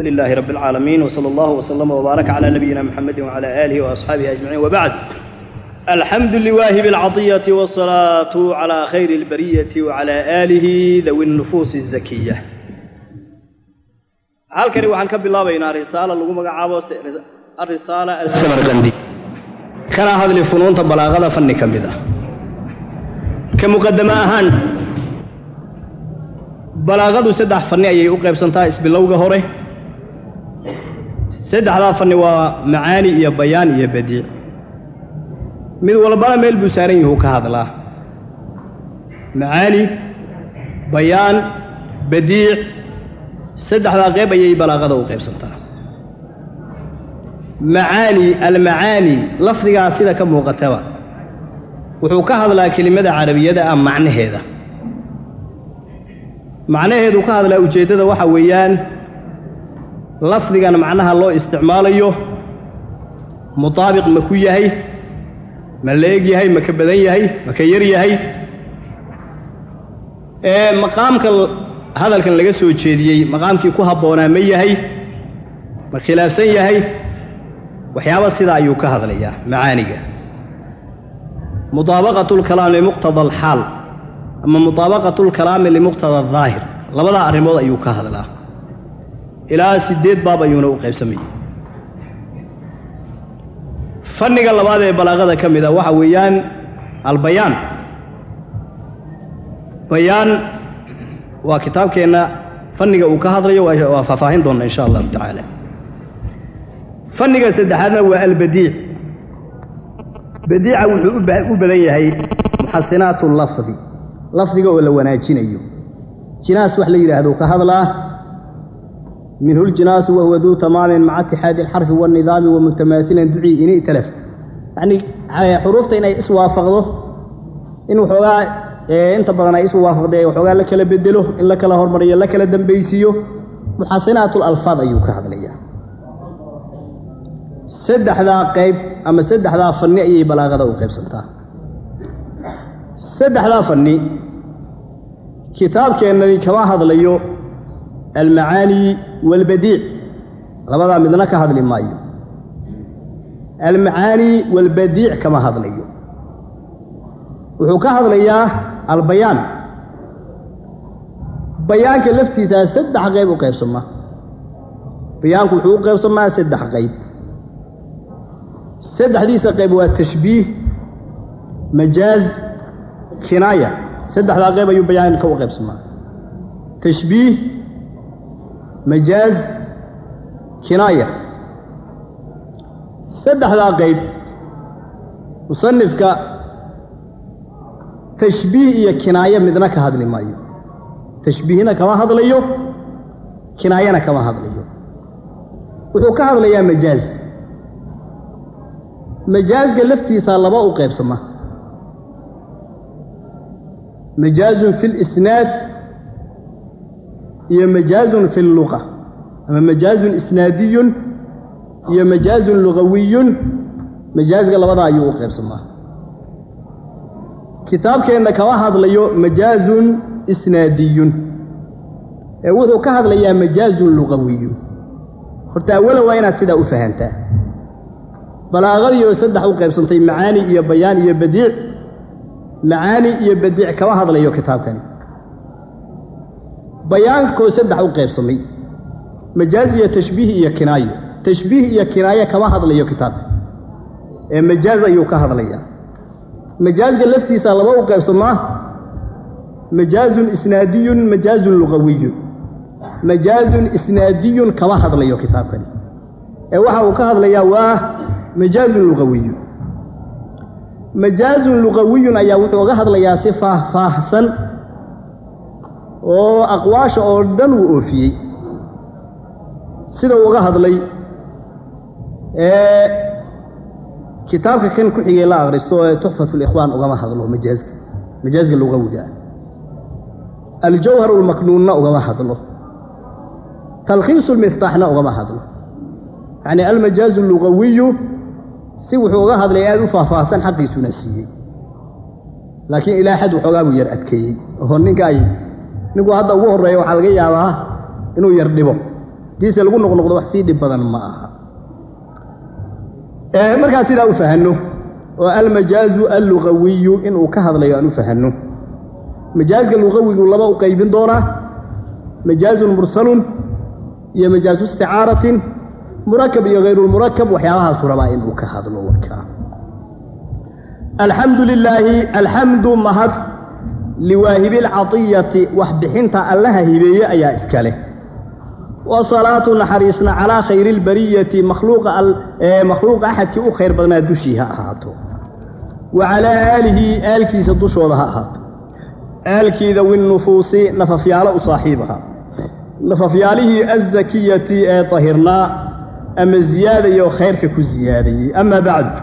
لله رب العالمين وصلى الله وسلم وبارك على نبينا محمد وعلى آله وأصحابه أجمعين وبعد الحمد لواهب العطية والصلاة على خير البرية وعلى آله ذوي النفوس الزكية halkani waxaan ka bilaabaynaa risaalo lagu magacaabo arisaala alsamarqandi kana hadli funuunta balaaqada fanni ka mid ah ka muqadamo ahaan balaaqadu saddex fanni ayay u qaybsantaa isbilowga hore saddexdaa fanni waa macaani iyo bayaan iyo badiic mid walbana meel buu saaran yahu ka hadlaa macaani bayaan badiic saddexdaa qayb ayay balaaqada u qaybsantaa macaani almacaani lafdigaa sida ka muuqataba wuxuu ka hadlaa kelimada carabiyada ah macnaheeda macnaheedu ka hadlaa ujeeddada waxa weeyaan lafdigan macnaha loo isticmaalayo mutaabiq ma ku yahay ma la eg yahay ma ka badan yahay ma ka yar yahay ee maqaamka hadalkan laga soo jeediyey maqaamkii ku habboonaa ma yahay ma khilaafsan yahay waxyaaba sidaa ayuu ka hadlayaa macaaniga muطaabaqatu lkalaami limuqtada alxaal ama muطaabaqatu lkalaami limuqtada adaahir labadaa arrimood ayuu ka hadlaa ilaa siddeed baab ayuuna u qaybsamayay fanniga labaad ee balaaqada ka mid a waxa weeyaan albayaan bayaan waa kitaabkeenna fanniga uu ka hadlayo waa faahfaahin doonna insha allahu tacaala fanniga saddexaadna waa albadiic badiica wuxuu u badan yahay muxasinaatu lafdi lafdiga oo la wanaajinayo jinaas wax la yidhaahdo ka hadlaa minhu ljinaasu wahuwa duu tamaamin maca itixaadi alxarfi waاnidaami wa mutamaahilan ducii ini talaf yacnii xuruufta inay iswaafaqdo in waxoogaa inta badan ay isu waafaqdee waxoogaa la kala bedelo in la kala hormariyo la kala dambaysiiyo muxasinaatu lalfaad ayuu ka hadlayaa saddexdaa qayb ama saddexdaa fanni ayay balaaqada u qaybsantaa saddexdaa fanni kitaabkeennani kama hadlayo almacaani waalbadiic labadaa midna ka hadli maayo almacaani waalbadiic kama hadlayo wuxuu ka hadlayaa albayaan bayaanka laftiisaa saddex qayb u qaybsamaa bayaanku wuxuu u qaybsamaa saddex qayb saddexdiisa qayb waa tashbiih majaaz kinaaya saddexdaa qayb ayuu bayaanka u qaybsamaa tashbiih majaaz kinaaya saddexdaa qayb musanifka tashbiih iyo kinaayo midna ka hadli maayo tashbiihna kama hadlayo kinaayana kama hadlayo wuxuu ka hadlayaa majaaz majaazga laftiisaa laba u qaybsama majaazun fi lisnaad iyo majaazun fi lluqa ama majaazun isnaadiyun iyo majaazun lugawiyun majaazga labadaa ayuu u qaybsamaa kitaabkeenna kama hadlayo majaazun isnaadiyun ee wuxuu ka hadlayaa majaazun lugawiyun horta awalan waa inaad sidaa u fahantaa balaaqadiioo saddex u qaybsantay macaani iyo bayaan iyo badiic macaani iyo badiic kama hadlayo kitaabkani bayaankoo saddex u qaybsamay majaaz iyo tashbiih iyo kinaayo tashbiih iyo kinaayo kama hadlayo kitaabka ee majaaz ayuu ka hadlayaa majaazga laftiisa laba u qaybsamaa majaazun isnaadiyun majaazun lugawiyun majaazun isnaadiyun kama hadlayo kitaabkani ee waxa uu ka hadlayaa waa majaazun lugawiyun majaazun lugawiyun ayaa wuxuu uga hadlayaa si faahfaahsan oo aqwaasha oo dhan uu oofiyey sida uu uga hadlay ee kitaabka kan ku xigay la akhristo ee tuxfatu likhwaan ugama hadlo majaazka majaazka lugawiga ah aljawhar ulmaknuunna ugama hadlo talkhiisu lmiftaaxna ugama hadlo yacni almajaazu lugawiyu si wuxuu uga hadlay aad u faahfaahsan xaqiisuna siiyey laakiin ilaa xad waxoogaa buu yar adkeeyey oo ninka ay ninku hadda ugu horreeya waxaa laga yaabaa inuu yar dhibo hadiise lagu noqnoqdo wax sii dhib badan ma aha markaa sidaa u fahanno oo almajaazu allugawiyu inuu ka hadlayo aan u fahanno majaazka lugawigu laba u qaybin doonaa majaazun mursalun iyo majaazu isticaaratin murakab iyo hayrulmurakab waxyaabahaasu rabaa inuu ka hadlo warkaa alxamdu lilaahi alxamdu mahad liwaahibi alcadiyati wax bixinta allaha hibeeye ayaa iska leh wasalaatu naxariisna calaa khayri lbariyati makhluuqa axadkii u khayr badnaa dushii ha ahaato wa calaa aalihi aalkiisa dushooda ha ahaato aalkiida winnufuusi nafafyaalo u saaxiibaha nafafyaalihii azakiyati ee tahirnaa ama ziyaadayo khayrka ku ziyaadayey ama bacdu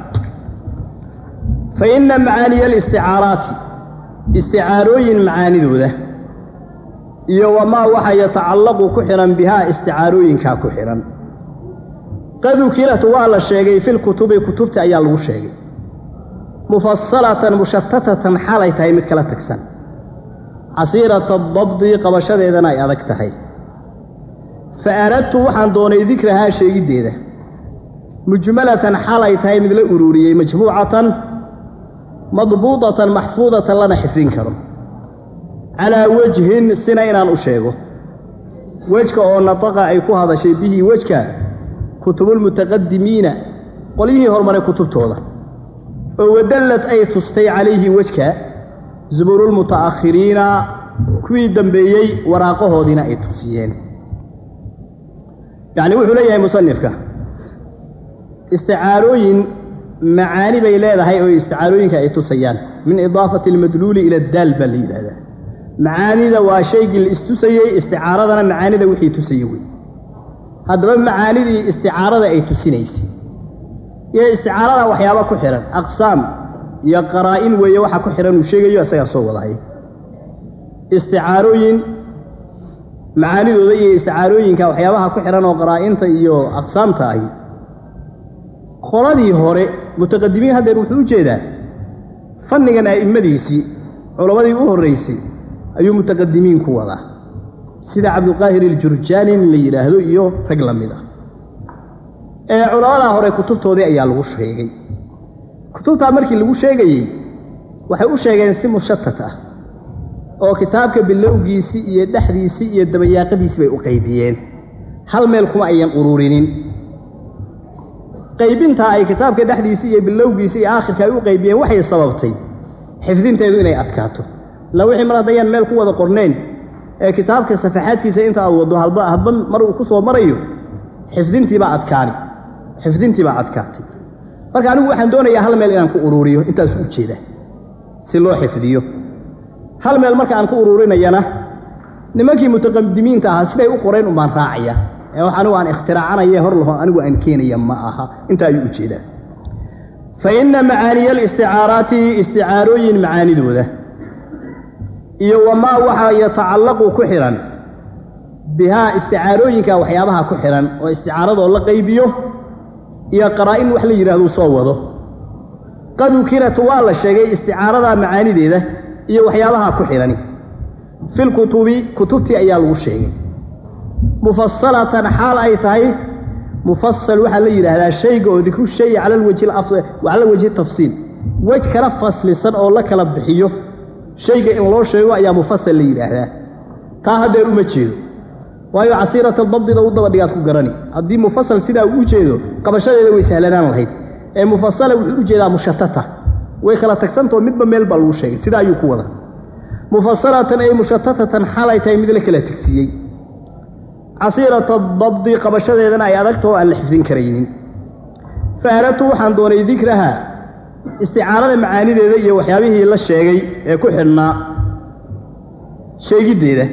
fa inna macaaniya alisticaaraati isticaarooyin macaanidooda iyo wamaa waxa yatacallaqu ku xidhan bihaa isticaarooyinkaa ku xidhan qad ukilat waa la sheegay filkutubi kutubta ayaa lagu sheegay mufasalatan mushatatatan xaalay tahay mid kala tagsan casiirata dabdi qabashadeedana ay adag tahay fa aradtu waxaan doonay dikrahaa sheegiddeeda mujmalatan xaalay tahay mid la uruuriyey majmuucatan madbuudatan maxfuudatan lana xifdin karo calaa wejhin sina inaan u sheego wejka oo nataqa ay ku hadashay bihi wejka kutubulmutaqadimiina qolyihii hormaray kutubtooda oo wadallad ay tustay calayhi wejka zuburulmuta'akhiriina kuwii dambeeyey waraaqahoodiina ay tusiyeen yacni wuxuu leeyahay musanifka isticaarooyin macaani bay leedahay oo isticaarooyinka ay tusayaan min idaafati almadluuli ila addaal baa la yidhaahdaa macaanida waa shaygii la istusayey isticaaradana macaanida wixii tusayey wey haddaba macaanidii isticaarada ay tusinaysay iyo isticaarada waxyaaba ku xidhan aqsaam iyo qaraa'in weeye waxa ku xidhan uu sheegayo isagaa soo wadahay isticaarooyin macaanidooda iyo isticaarooyinka waxyaabaha ku xidhan oo qaraa'inta iyo aqsaamta ahi qoladii hore mutaqadimiin haddeer wuxuu u jeedaa fannigan a'immadiisii culammadii u horraysay ayuu mutaqadimiin ku wadaa sida cabdulqaahir iljurjaani in la yidhaahdo iyo rag la mid ah ee culammadaa hore kutubtoodii ayaa lagu sheegay kutubtaa markii lagu sheegayey waxay u sheegeen si mushatat ah oo kitaabka bilowgiisii iyo dhexdiisii iyo dabayaaqadiisii bay u qaybiyeen hal meel kuma ayan ururinin qaybintaa ay kitaabka dhexdiisii iyo bilowgiisii iyo aakhirka ay u qaybiyeen waxay sababtay xifdinteedu inay adkaato illa wixii mar haddayaan meel ku wada qornayn ee kitaabka safaxaadkiisa inta aad waddo halba hadba mar uu ku soo marayo xifdintiibaa adkaani xifdintiibaa adkaatay marka anigu waxaan doonayaa hal meel inaan ku uruuriyo intaas u jeeda si loo xifdiyo hal meel marka aan ku uruurinayana nimankii mutaqadimiinta ahaa siday u qoreen umbaan raacaya ee wax anigu aan ikhtiraacanaye hor laho anigu aan keenaya ma aha intaa ayuu u jeedaa fa inna macaaniya alisticaaraati isticaarooyin macaanidooda iyo wamaa waxaa yatacallaqu ku xidhan bihaa isticaarooyinka waxyaabaha ku xidhan oo isticaaradoo la qaybiyo iyo qaraa'in wax la yidhahduu soo wado qad ukirat waa la sheegay isticaarada macaanideeda iyo waxyaabaha ku xidhani filkutubi kutubtii ayaa lagu sheegay mufasalatan xaal ay tahay mufasal waxaa la yidhaahdaa shayga oo dikru shayi cala wajhi tafsiil wej kala faslisan oo la kala bixiyo shayga in loo sheego ayaa mufasal la yidhaahdaa taa haddeer uma jeedo waayo casiirata dabdida u dabadhigaad ku garani haddii mufasal sidaa uu u jeedo qabashadeeda way sahlanaan lahayd ee mufasala wuxuu u jeedaa mushatata way kala tagsantao midba meel baa lagu sheegay sidaa ayuu ku wada mufasalatan ay mushatatatan xalay tahay mid la kala tegsiiyey casiirata dabdi qabashadeedana ay adagtao aan la xifdin karaynin fa aradtu waxaan doonay dikraha isticaarada macaanideeda iyo waxyaabihii la sheegay ee ku xidhnaa sheegiddeeda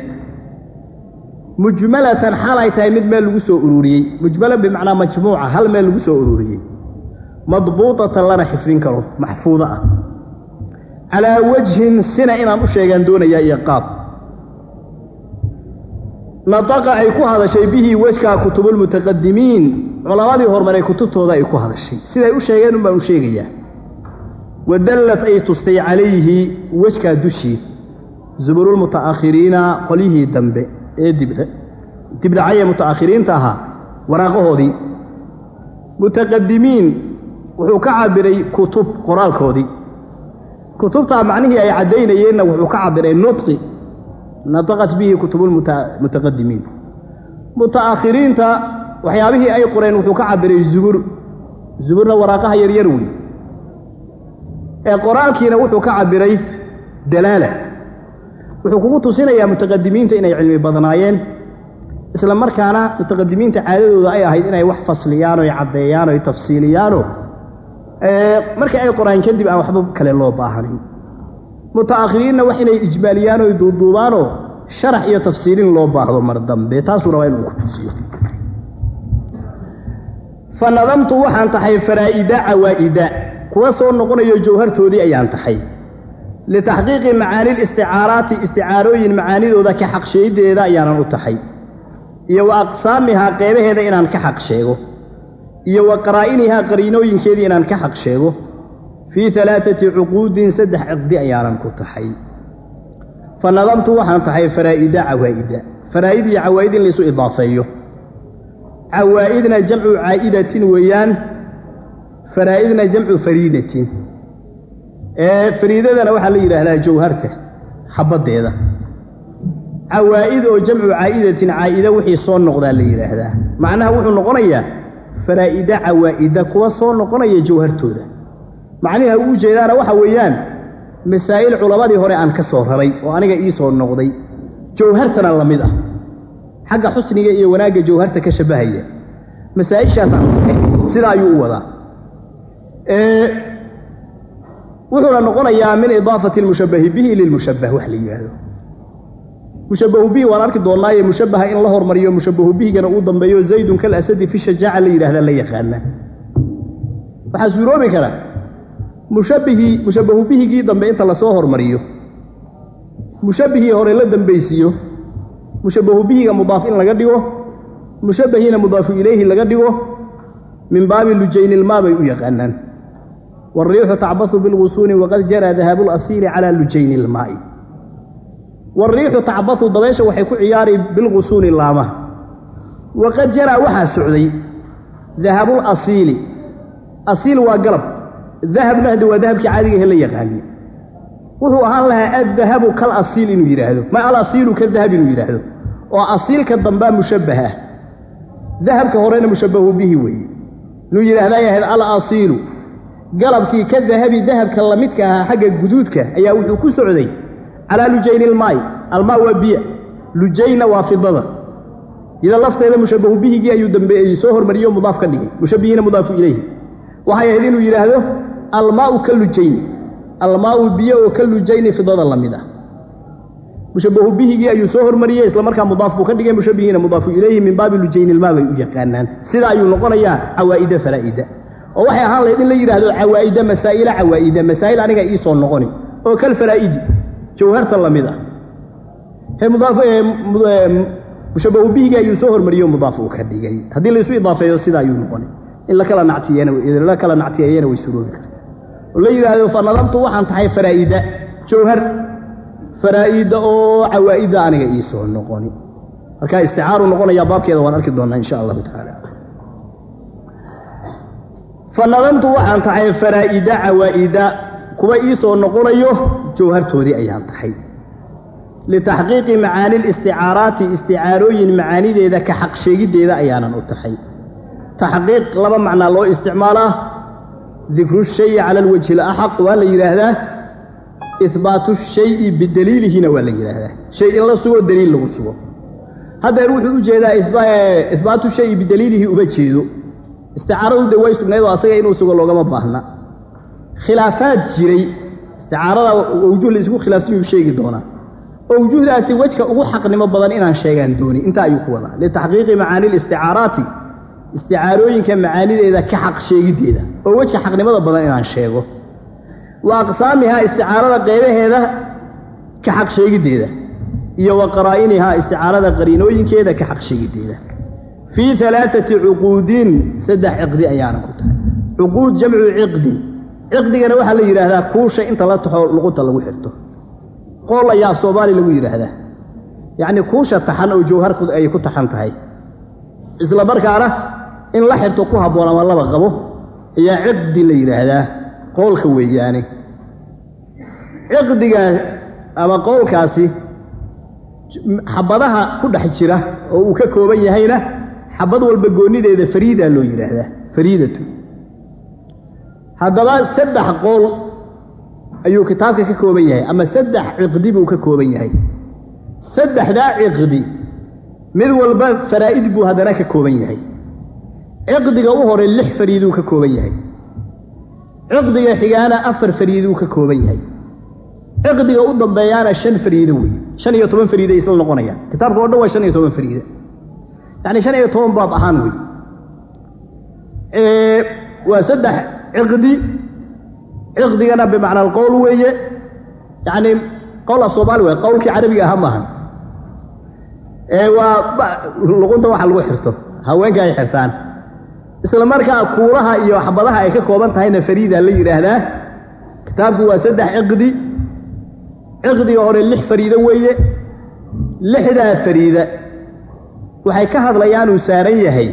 mujmalatan xal ay tahay mid meel lagu soo ururiyey mujmala bimacnaa majmuuca hal meel lagu soo ururiyey madbuutatan lana xifdin karo maxfuudo ah calaa wajhin sina inaan u sheegaan doonayaa iyo qaab nataqa ay ku hadashay bihii wejkaa kutubulmutaqadimiin culammadii horumaray kutubtooda ay ku hadashay siday u sheegeen un baan u sheegayaa wadallad ay tustay calayhi wejkaa dushii zuburulmuta'akhiriina qolyihii dambe ee dibdhe dibdhacaya muta'akhiriinta ahaa waraaqahoodii mutaqadimiin wuxuu ka cabiray kutub qoraalkoodii kutubtaa macnihii ay caddaynayeenna wuxuu ka cabiray nudqi nataqat bihi kutubulmutaqadimiin muta'akhiriinta waxyaabihii ay qoreen wuxuu ka cabiray zubur zuburna waraaqaha yaryar wey ee qoraalkiina wuxuu ka cabiray dalaala wuxuu kugu tusinayaa mutaqadimiinta inay cilmi badnaayeen isla markaana mutaqadimiinta caadadooda ay ahayd inay wax fasliyaan oy caddeeyaan oy tafsiiliyaano markii ay qoraan kadib aan waxba kale loo baahnayn muta'akhiriinna wax inay ijmaaliyaan oy duuduubaanoo sharax iyo tafsiilin loo baahdo mar dambe taasuu rabaa inuu ku tusiyo fa nadamtu waxaan tahay faraa'ida cawaa'ida kuwa soo noqonayo jawhartoodii ayaan tahay litaxqiiqi macaani listicaaraati isticaarooyin macaanidooda ka xaqsheedeeda ayaanan u tahay iyo wa aqsaamihaa qeybaheeda inaan ka xaq sheego iyo wa qaraa'inihaa qariinooyinkeedii inaan ka xaq sheego fii alaaati cuquudin saddex ciqdi ayaanan ku tahay fa nadamtu waxaan tahay faraa'ida cawaa'ida faraa'id iyo cawaa'id in laysu idaafeeyo cawaa'idna jamcu caa'idatin weeyaan faraa'idna jamcu fariidatin ee fariidadana waxaa la yidhaahdaa jawharta xabaddeeda cawaa'id oo jamcu caa'idatin caa'ida wixii soo noqdaa la yidhaahdaa macnaha wuxuu noqonayaa faraa'ida cawaa'ida kuwa soo noqonaya jawhartooda macniha uu jeedaana waxa weeyaan masaa'il culammadii hore aan ka soo raray oo aniga ii soo noqday jawhartana la mid ah xagga xusniga iyo wanaagga jawharta ka shabbahaya masaa'ishaasaan sida ayuu u wadaa wuxuuna noqonayaa min idaafati almushabbahi bihi lilmushabbah wax la yidhaahdo mushabbahu bihi waan arki doonnaaye mushabbaha in la hormariyo mushabbahu bihigana uu dambeeyo zaydun kal asadi fi shajaaca la yidhahda la yaqaana waxaa suuroobi kara mushabbihii mushabbahu bihigii dambe inta lasoo hormariyo mushabbihii hore la dambaysiiyo mushabbahu bihiga mudaaf in laga dhigo mushabbahiina mudaafu ilayhi laga dhigo min baabi lujaynilmaa bay u yaqaanaan wariixu tacbahu bilgusuuni waqad jaraa dahaabu lasiili calaa lujayni ilmaa'i wariixu tacbahu dabeesha waxay ku ciyaari bilgusuuni laamaha waqad jaraa waxaa socday dahabul asiili asiil waa galab dahabna haddi waa dahabkii caadigahe la yaqaani wuxuu ahaan lahaa addahabu kal asiil inuu yidhaahdo ma alasiilu ka dahab inuu yidhaahdo oo asiilka dambaa mushabbah ah dahabka horena mushabbahu bihi weeye inuu yidhaahdaa yahayd al asiilu galabkii ka dahabi dahabka lamidka ahaa xagga guduudka ayaa wuxuu ku socday calaa lujayni ilmaay almaa waa biya lujayna waa fidada ida lafteeda mushabbahu bihigii ayuu dambeeyey soo hormariyo mudaaf ka dhigay mushabbihiina mudaafu ilayhi waxay ahayd inuu yidhaahdo almaau ka lujayni almaau biyo oo ka lujayni fidada la mid ah mushabbahu bihigii ayuu soo hormariyey isla markaa mudaaf buu ka dhigay mushabbihiina mudaafu ilayhi min baabi lujaynilmaa bay u yaqaanaan sida ayuu noqonayaa cawaa'ida faraa'ida oo waxay ahaan lahayd in la yidhaahdo cawaa'ida masaa'ila cawaa'ida masaa'il aniga ii soo noqoni oo kal faraa'idi jawharta la mid ah mushabbahu bihigii ayuu soo hormariyey oo mudaaf uu ka dhigay haddii laysu idaafeeyo sida ayuu noqoni in lakala nactiyla kala nactiyeeyana way suroobi karta oo la yidhaahdo fa nadamtu waxaan tahay faraa'ida jawhar faraa'ida oo cawaa'ida aniga ii soo noqoni markaa isticaaru noqonayaa baabkeeda waan arki doonnaa insha allahu tacaala fa nadamtu waxaan tahay faraa'ida cawaa'ida kuwa ii soo noqonayo jawhartoodii ayaan tahay litaxqiiqi macaani listicaaraati isticaarooyin macaanideeda ka xaq sheegiddeeda ayaanan u tahay taxqiiq laba macnaa loo isticmaalaa dikru shayi cala alwajhi alaxaq waa la yidhaahdaa ihbaatu shayi bidaliilihina waa la yidhaahdaa shay in la sugo daliil lagu sugo haddeer wuxuu u jeedaa ihbaatu shayi bidaliilihi uma jeedo isticaaradu de way sugnayd oo asaga inuu sugo loogama baahna khilaafaad jiray isticaarada awjuh la isku khilaafsan yuu sheegi doonaa awjuhdaasi wejka ugu xaqnimo badan inaan sheegaan dooni intaa ayuu ku wadaa litaxqiiqi macaani listicaaraati isticaarooyinka macaanideeda ka xaq sheegiddeeda oo wejka xaqnimada badan inaan sheego wa aqsaamihaa isticaarada qeybaheeda ka xaq sheegiddeeda iyo wa qaraa'inihaa isticaarada qariinooyinkeeda ka xaq sheegiddeeda fii alaaati cuquudin saddex ciqdi ayaana ku tahay cuquud jamcu ciqdin ciqdigana waxaa la yidhaahdaa kuusha inta la taxo luqunta lagu xirto qool ayaa af soomaali lagu yidhaahdaa yacnii kuusha taxan oo jawharku ay ku taxan tahay isla markaana in la xirto ku habboon ama laba qabo ayaa ciqdi la yidhaahdaa qoolka weeyaane ciqdigaa ama qowlkaasi xabadaha ku dhex jira oo uu ka kooban yahayna xabad walba goonideeda fariidaa loo yidhaahdaa fariidatu haddaba saddex qowl ayuu kitaabka ka kooban yahay ama saddex ciqdi buu ka kooban yahay saddexdaa ciqdi mid walba faraa'id buu haddana ka kooban yahay ciqdiga u hore lix fariiduu ka kooban yahay ciqdiga xigaana afar fariiduu ka kooban yahay ciqdiga u dambeeyaana shan fariido wey shan iyo toban fariiday isla noqonayaan kitaabka o dhan waa shan iyo toban fariida yacni shan iyo toban baab ahaan wey waa saddex ciqdi ciqdigana bimacna alqowl weeye yacni qowl af soomaali wey qowlkii carabiga ahaa maahan waa luqunta waxa lagu xirto haweenka ay xirtaan isla markaa kuulaha iyo xabadaha ay ka kooban tahayna fariida la yidhaahdaa kitaabku waa saddex ciqdi ciqdiga hore lix fariido weeye lixdaa fariida waxay ka hadlayaan uu saaran yahay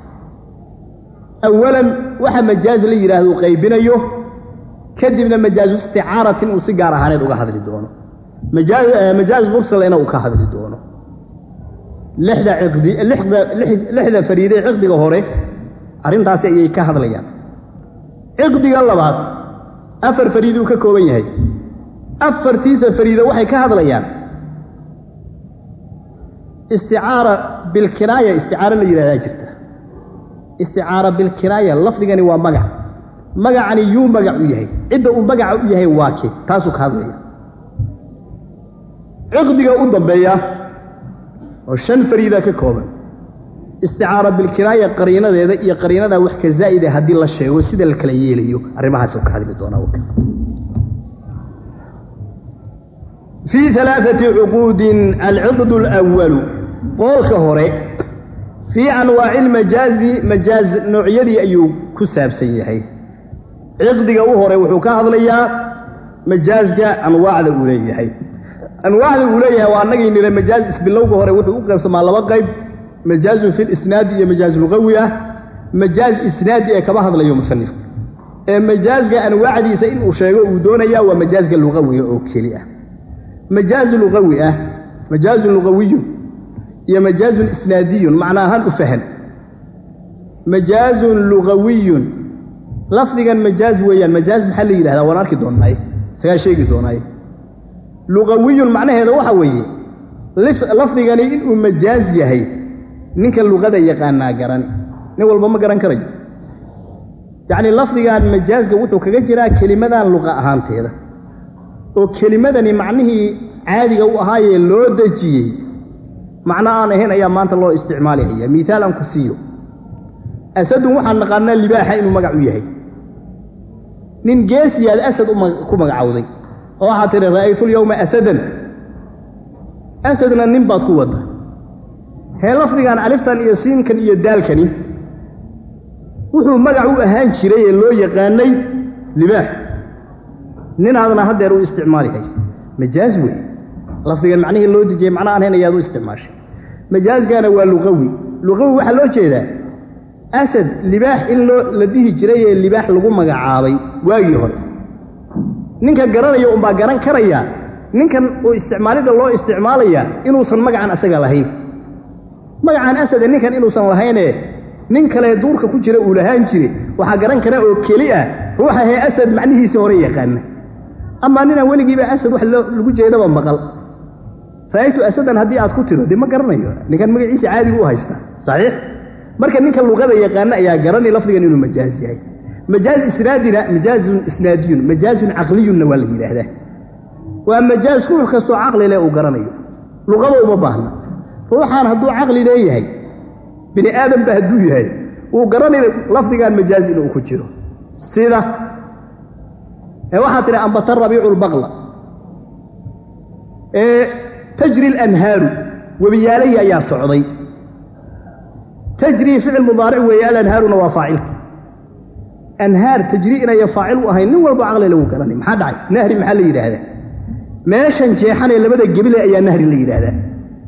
awalan waxa majaaz la yidhaahdo uu qaybinayo kadibna majaazu isticaaratin uu si gaar ahaaneed uga hadli doono majaaz mursalena uu ka hadli doono lixda ciqdi lixda lixda fariide ciqdiga hore arrintaasi ayay ka hadlayaan ciqdiga labaad afar fariiduu ka kooban yahay afartiisa fariida waxay ka hadlayaan isticaara bilkinaaya isticaaro la yidhahdaa jirta isticaara bilkinaaya lafdigani waa magac magacani yuu magac u yahay cidda uu magaca u yahay waa kee taasuu ka hadlaya ciqdiga u dambeeya oo shan fariida ka kooban isticaara bilkinaaya qariinadeeda iyo qariinada wax ka zaa'ida haddii la sheego sida la kala yeelayo arrimahaasuu ka hadli doonaa waka fii alaaati cuquudin alciqd alwalu qoolka hore fii anwaaci lmajaazi majaaz noocyadii ayuu ku saabsan yahay ciqdiga u hore wuxuu ka hadlayaa majaazka anwaacda uu leeyahay anwaacda uu leeyahay waa annagii nira majaaz isbilowga hore wuxuu u qaybsamaa laba qayb majaazun fi lisnaadi iyo majaaz luqawi ah majaaz isnaadi ee kama hadlayo musanifka ee majaazka anwaacdiisa inuu sheego uu doonayaa waa majaazka luqawiga oo keli ah majaazu luqawi ah majaazun luqawiyun iyo majaazun isnaadiyun macna ahaan u fahan majaazun luqawiyun lafdigan majaaz weeyaan majaaz maxaa la yidhahdaa waan arki doonnaaye isagaa sheegi doonaaye luqawiyun macnaheeda waxa weeye lafdigani inuu majaaz yahay ninka luqada yaqaanaa garani nin walba ma garan karayo yacnii lafdigan majaazka wuxuu kaga jiraa kelimadan luqa ahaanteeda oo kelimadani macnihii caadiga u ahaayee loo dejiyey macno aan ahayn ayaa maanta loo isticmaalihaya miaal aan ku siiyo asadun waxaan naqaanaa libaaxa inuu magac u yahay nin geesiyaad asad ku magacowday oo waxaad tidhi ra'aytulyowma asadan asadna nin baad ku wadda hee lafdigan aliftan iyo siinkan iyo daalkani wuxuu magac u ahaan jiray ee loo yaqaanay libaax ninaadna haddeer u isticmaali haysa majaaz wey lafdigan macnihii loo dejiyey macno aan hayn ayaad u isticmaashay majaazkana waa luqawi luqawi waxaa loo jeedaa asad libaax in loo la dhihi jiray ee libaax lagu magacaabay waagii hore ninka garanaya unbaa garan karayaa ninkan uu isticmaalidda loo isticmaalayaa inuusan magacan asaga lahayn magacan asade ninkan inuusan lahaynee nin kalee duurka ku jira uu lahaan jire waxaa garan kara oo keli ah ruuxa hee asad macnihiisa hore yaqaana amaa ninaan weligiiba asad wax lagu jeedaba maqal ra'aytu asadan haddii aad ku tiro dee ma garanayo ninkan magaciisa caadigu u haystaa saxiix marka ninka luqada yaqaana ayaa garanay lafdigan inuu majaaz yahay majaaz isnaadina majaazun isnaadiyun majaazun caqliyunna waa la yidhaahdaa waa majaaz ruux kastoo caqli leh uu garanayo luqada uma baahna ruuxaan hadduu caqli leeyahay bini aadamba hadduu yahay wuu garanay lafdigan majaaz inuu ku jiro sida ee waxaa tidhi ambata rabiicu lbaqla ee tajri alanhaaru webiyaalahii ayaa socday tajrii ficil mudaaric weeye alanhaaruna waa faacilka anhaar tajrii inaya faacil u ahayn nin walba caqli lagu garanay maxaa dhacay nahri maxaa la yidhaahdaa meeshan jeexanee labada gebile ayaa nahri la yidhaahdaa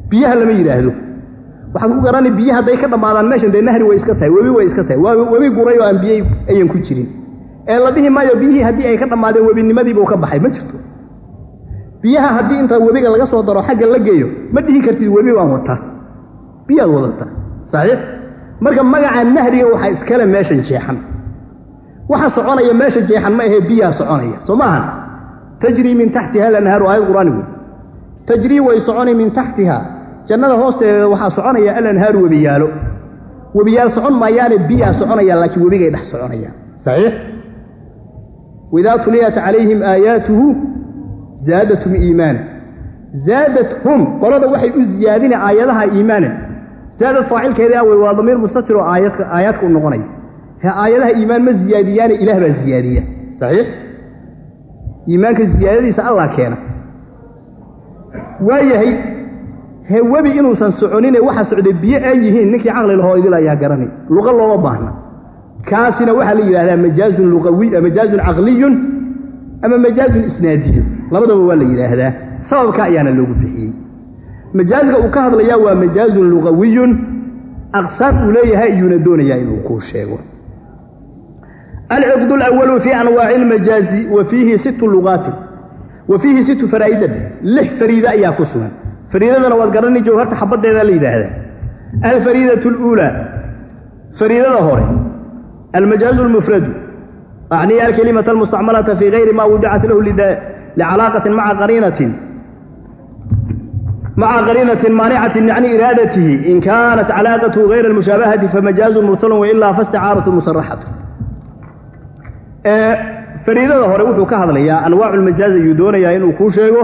biyaha lama yidhaahdo waxaad ku garani biyo hadday ka dhammaadaan meeshan dee nahri way iska tahay webi way iska tahay waa webi guray oo aan biyo ayan ku jirin ee la dhihi maayo biyihii haddii ay ka dhammaadeen webinimadiibuu ka baxay ma jirto biyaha haddii inta webiga laga soo daro xagga la geeyo ma dhihi kartid webi waan wataa biyaad wadataa saxiix marka magaca nahriga waxaa iskale meeshan jeexan waxa soconaya meesha jeexan ma ahee biyaa soconaya soo maahan tajrii min taxtiha alanhaaru aayad qur'aani wey tajrii way soconi min taxtiha jannada hoosteeda waxaa soconaya alanhaaru webiyaalo webiyaal socon maayaane biyaa soconayaan laakiin webigay dhex soconayaan saxiix waidaa tuliyat calayhim aayaatuhu zaadathum iimaana zaadathum qolada waxay u ziyaadina aayadaha iimaanan zaadad faacilkeedii awey waa damiir mustatir oo aayadka aayaadka u noqonaya he aayadaha iimaan ma ziyaadiyaane ilaah baa ziyaadiya saxiix iimaanka ziyaadadiisa allah keena waayahay he webi inuusan soconine waxa socday biyo ay yihiin ninkii caqli lahoo idil ayaa garanay luqa looma baahna kaasina waxaa la yidhahdaa majaazun luqawi majaazun caqliyun ama majaazun isnaadiyun labadaba waa la yidhaahdaa sababka ayaana loogu bixiyey majaazka uu ka hadlayaa waa majaazun luqawiyun aqsaam uu leeyahay iyuuna doonayaa inuu kuu sheego alciqd alawalu fii anwaaci almajaazi wa fiihi sittu luqaatin wa fiihi sittu faraa'ida lix fariida ayaa ku sugan fariidadana waad garani jawharta xabaddeeda la yidhaahdaa alfariidatu aluulaa fariidada hore almajaazu almufradu acniya alkelimata almustacmalata fii gayri ma wudicat lahu licalaaqatin maca qariinatin maca qariinatin maanicatin can iraadatihi in kaanat calaaqatuhu gayra almushaabahati famajaazu mursalun wailaa fasticaaratu musaraxatu fariidada hore wuxuu ka hadlayaa anwaacu lmajaaz ayuu doonayaa inuu kuu sheego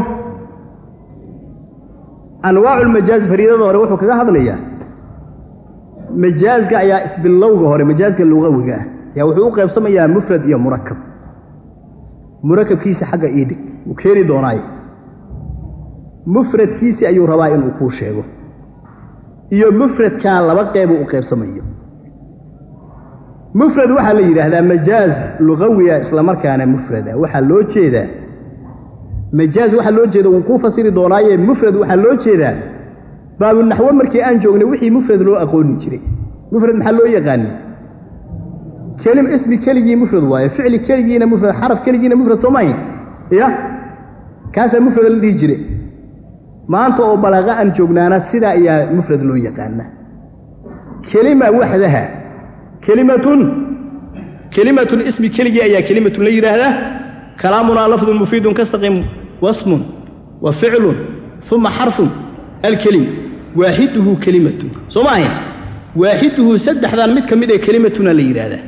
anwaacu lmajaaz fariidada hore wuxuu kaga hadlayaa majaazka ayaa isbilowga hore majaazka luqawiga ah ayaa wuxuu u qaybsamayaa mufrad iyo murakab murakabkiisa xagga iidhig wuu keeni doonaaye mufradkiisi ayuu rabaa inuu kuu sheego iyo mufradkaa laba qeybuu u qaybsamayo mufrad waxaa la yidhaahdaa majaaz luqawiya islamarkaana mufrada waxaa loo jeedaa majaaz waxaa loo jeeda wuu kuu fasiri doonaaye mufrad waxaa loo jeedaa baabunaxwo markii aan joognay wixii mufrad loo aqooni jiray mufrad maxaa loo yaqaani kelim ismi keligii mufrad waaye ficli keligiina mufrad xaraf keligiina mufrad soo maahin ya kaasaa mufrad la dhihi jire maanta oo balaaqa aan joognaana sidaa ayaa mufrad loo yaqaana kelima waxdaha kelimatun kelimatun ismi keligii ayaa kelimatun la yidhaahdaa kalaamunaa lafdun mufiidun kastaqim wasmun wa ficlun uma xarfun alkelim waaxiduhu kelimatun soo ma ahayn waaxiduhu saddexdan mid ka mid ee kelimatuna la yidhaahdaa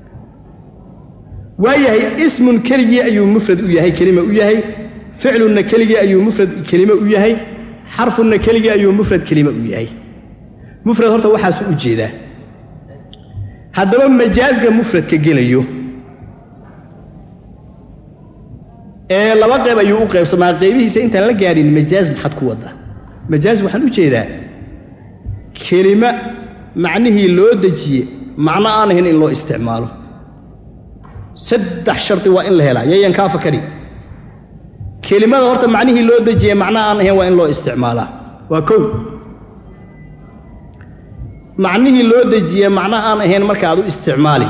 waayahay ismun keligii ayuu mufrad u yahay kelima u yahay ficlunna keligii ayuu mufrad kelime u yahay xarfunna keligii ayuu mufrad kelime u yahay mufrad horta waxaasu u jeedaa haddaba majaazka mufradka gelayo ee laba qayb ayuu u qaybsamaa qaybihiisa intaan la gaadhin majaaz maxad ku wadda majaaz waxaan u jeedaa kelima macnihii loo dejiye macno aan ahayn in loo isticmaalo saddex shardi waa in la helaa yayan kaa fakari kelimada horta macnihii loo dejiye macno aan ahayn waa in loo isticmaalaa waa kow macnihii loo dejiye macno aan ahayn marka aad u isticmaali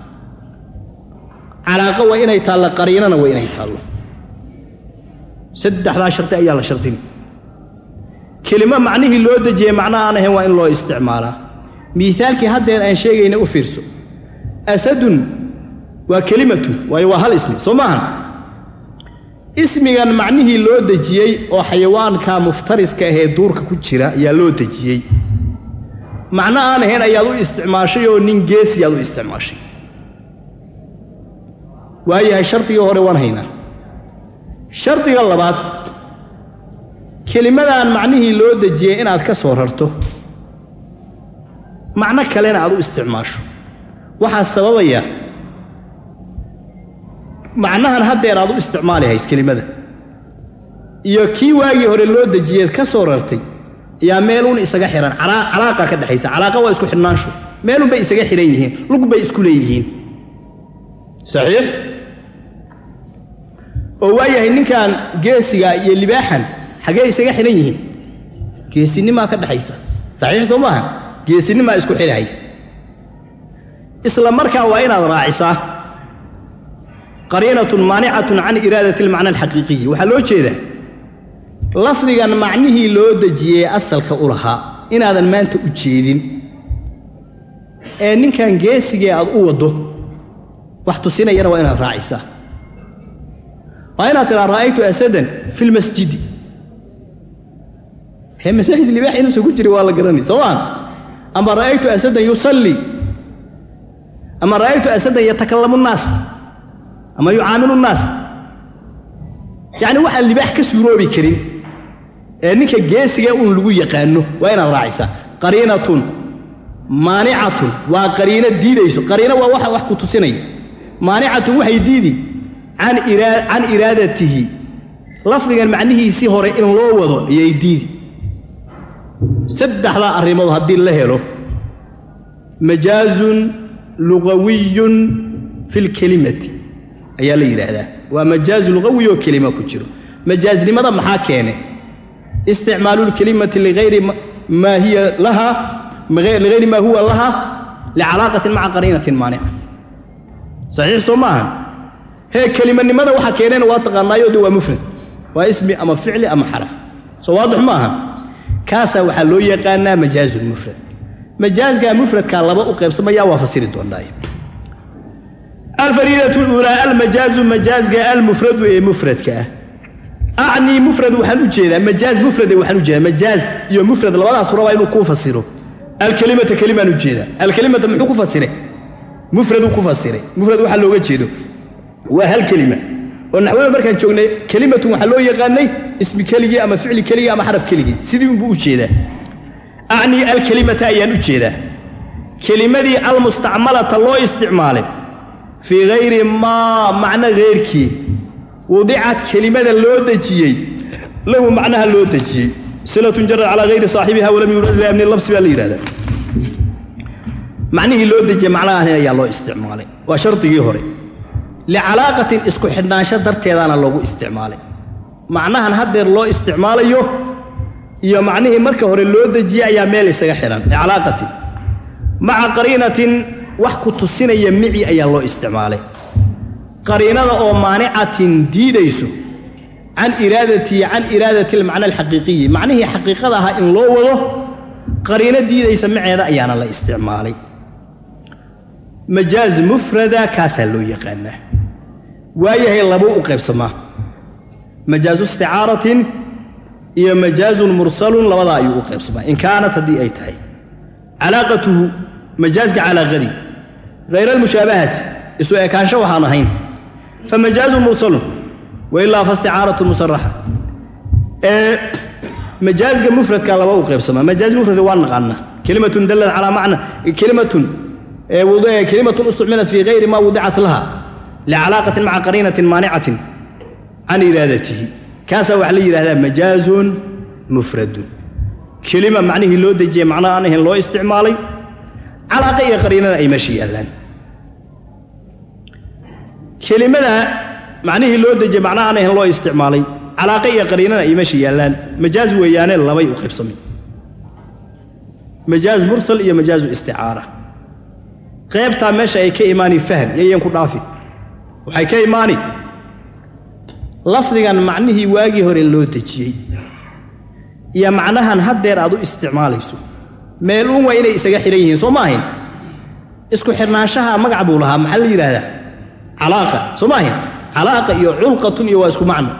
calaaqo waa inay taallo qariinana waa inay taallo saddexdaa shardi ayaa la shardini kelimo macnihii loo dejiyey macno aan ahayn waa in loo isticmaalaa miisaalkii haddeer aan sheegayna u fiirso asadun waa kelimatun waayo waa hal ismi soo maahan ismigan macnihii loo dejiyey oo xayawaanka muftariska ahee duurka ku jira ayaa loo dejiyey macno aan ahayn ayaad u isticmaashay oo nin geesi aad u isticmaashay waayahay shardigii hore waan haynaa shardiga labaad kelimadan macnihii loo dejiyey inaad ka soo rarto macno kalena aad u isticmaasho waxaa sababaya macnahan haddeer aad u isticmaali hays kelimada iyo kii waagii hore loo dejiyeed ka soo rartay ayaa meeluun isaga xihan calaaqa ka dhexaysa calaaqa waa isku xidhnaanshu meelun bay isaga xidhan yihiin lug bay isku leeyihiin saxiix oo waayahay ninkan geesiga iyo libaaxan xaggee isaga xidhan yihiin geesinimaa ka dhexaysa saxiix soo maaha geesinimaa isku xidhahaysa isla markaa waa inaad raacisaa qariinatun maanicatun can iraadati almacna alxaqiiqiyi waxaa loo jeedaa lafdigan macnihii loo dejiyey asalka u lahaa inaadan maanta u jeedin ee ninkan geesigee aad u waddo wax tusinayana waa inaad raacisaa waa inaad tidhaa ra'aytu asadan fi lmasjidi hee masaajid libaax inuusan ku jirin waa la garanay soo maa ama ra'aytu asadan yusallii ama ra'aytu asadan yatakallamu nnaas ama yucaamilu nnaas yacni waxaan libaax ka suuroobi karin ee ninka geesiga un lagu yaqaano waa inaad raacisaa qariinatun maanicatun waa qariino diidayso qariino waa waxa wax ku tusinaya maanicatun waxay diidi can iraadatihi lafdigan macnihiisii hore in loo wado ayay diidi saddexdaa arrimood haddii la helo majaazun lugawiyun fi lkelimati ayaa la yidhaahdaa waa majaazu lugawi oo kelima ku jiro majaaznimada maxaa keene isticmaalu lkelimati ligayri maa hiya laha ligayri maa huwa laha licalaaqatin maca qariinatin maanica saxiix soo maaha hee kelimanimada waxa keeneen waa taqaanaayo de waa mufrad waa ismi ama ficli ama xaraf soo waadix ma aha kaasaa waxaa loo yaqaanaa majaazulmufrad majaazgaa mufradkaa laba u qaybsamaya waa fasiri doonaaye alfariidatu luulaa almajaazu majaazga almufradu ee mufradka ah acnii mufrad waxaan u jeedaa majaaz mufrade waxaan u jeedaa majaaz iyo mufrad labadaas rabaa inuu kuu fasiro alkelimata kelimaan u jeedaa alkelimata muxuu ku fasiray mufraduu ku fasiray mufrad waxaa looga jeedo waa hal kelima oo naxwada markaan joognay kelimatun waxaa loo yaqaanay ismi keligii ama ficli keligii ama xaraf keligii sidii unbuu u jeedaa acnii alkelimata ayaan u jeedaa kelimadii almustacmalata loo isticmaalay fii hayri maa macno heyrkii wudicad kelimada loo dejiyey lahu macnaha loo dejiyey silatun jarad calaa hayri saaxibiha walam yuuraz liamni labsi baa la yidhahdaa macnihii loo dejiyey macnahaani ayaa loo isticmaalay waa shardigii hore licalaaqatin isku xidhnaansho darteedaana loogu isticmaalay macnahan haddeer loo isticmaalayo iyo macnihii marka hore loo dejiyey ayaa meel isaga xidhan licalaaqatin maca qariinatin wax ku tusinaya mici ayaa loo isticmaalay qariinada oo maanicatin diidayso can iraadatii can iraadati almacna alxaqiiqiyi macnihii xaqiiqada ahaa in loo wado qariino diidaysa maceeda ayaana la isticmaalay majaaz mufrada kaasaa loo yaqaanaa waayahay labuu u qaybsamaa majaazu isticaaratin iyo majaazun mursalun labadaa ayuu u qaybsamaa in kaanat haddii ay tahay calaaqatuhu majaazka calaaqadii hayra almushaabahati isu ekaansho waxaan ahayn fa majaazun mursalun wailaa fa isticaaratun musaraxa ee majaazka mufradka laba u qaybsamaa majaaz mufrada waa naqaanaa kelimatun dallat calaa macna kelimatun kelimatun istucmilat fii hayri ma wudicat laha licalaaqatin maca qariinatin maanicatin can iraadatihi kaasaa waxaa la yidhahdaa majaazun mufradun kelima macnihii loo dejiyey macno aan ahayn loo isticmaalay calaaqa iyo qariinada ay meesha yaallaan kelimada macnihii loo dejiyey macno aan ahayn loo isticmaalay calaaqa iyo qariinada ay meesha yaallaan majaaz weeyaane labay u qaybsamay majaaz mursal iyo majaazu isticaara qaybtaa meesha ay ka imaani fahm yayan ku dhaafi waxay ka imaani lafdigan macnihii waagii hore loo dejiyey iyo macnahan haddeer aad u isticmaalayso meel uun waa inay isaga xidhan yihiin soo ma ahayn isku xidhnaanshaha magac buu lahaa maxaa la yidhaahdaa calaaqa soo ma ahayn calaaqa iyo culqatun iyo waa isku macno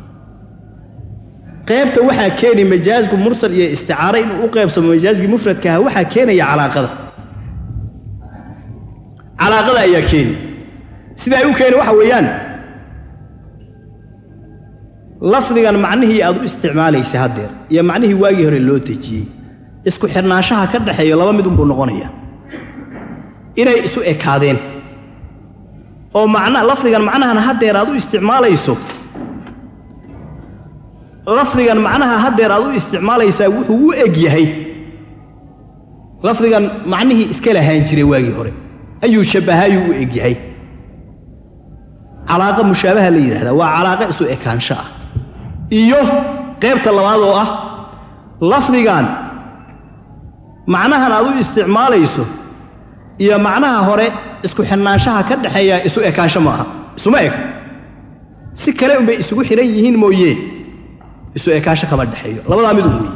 qaybta waxaa keeni majaazku mursal iyo isticaare inuu u qaybsamo majaazkii mufradkaha waxaa keenaya calaaqada calaaqada ayaa keeni sida ay u keeni waxa weeyaan lafdigan macnihii aad u isticmaalaysa haddeer iyo macnihii waagii hore loo dejiyey isku xidhnaanshaha ka dhaxeeyo laba mid unbuu noqonaya inay isu ekaadeen oo macna lafdigan macnahan haddeer aad u isticmaalayso lafdigan macnaha haddeer aad u isticmaalaysaa wuxuu u eg yahay lafdigan macnihii iska lahaan jiray waagii hore ayuu shabbahayuu u eg yahay calaaqa mushaabaha la yidhahdaa waa calaaqa isu ekaansho ah iyo qaybta labaad oo ah lafdigan macnahan aad u isticmaalayso iyo macnaha hore isku xidhnaanshaha ka dhexeeya isu ekaansho ma aha isuma eka si kale unbay isugu xidhan yihiin mooye isu ekaansho kama dhexeeyo labadaa mid un weeye